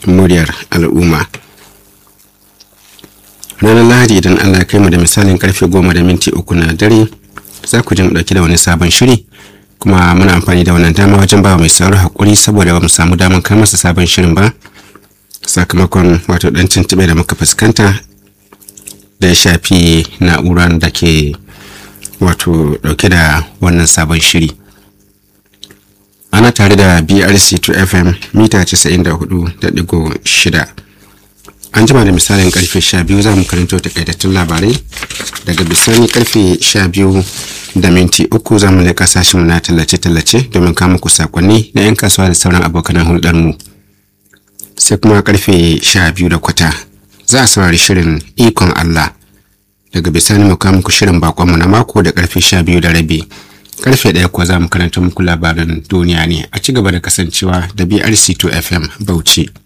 muryar al'umma ranar lahadi idan allah ya kai mu da misalin karfe goma da minti uku na dare za ku ji mu dauki da wani sabon shiri kuma muna amfani da wannan dama wajen ba mai sauraro hakuri saboda ba mu samu damar kai masa sabon shirin ba sakamakon wato dan tuntube da muka fuskanta da ya shafi na'urar da ke wato dauke da wannan sabon shiri ana tare da brc 2 fm mita 94.6 an jima da misalin karfe 12 za mu karanto takaitattun labarai daga bisani karfe 12 da minti uku za mu leƙa sashen na tallace-tallace domin kama ku sakonni na 'yan kasuwa da sauran abokan hulɗar mu sai kuma karfe 12 da kwata za a saurari shirin ikon Allah daga bisani mu kama ku shirin bakonmu na mako da karfe 12 da rabi karfe ɗaya kuwa za mu karanta muku labaran duniya ne a ci gaba da kasancewa da BRC2 FM Bauchi.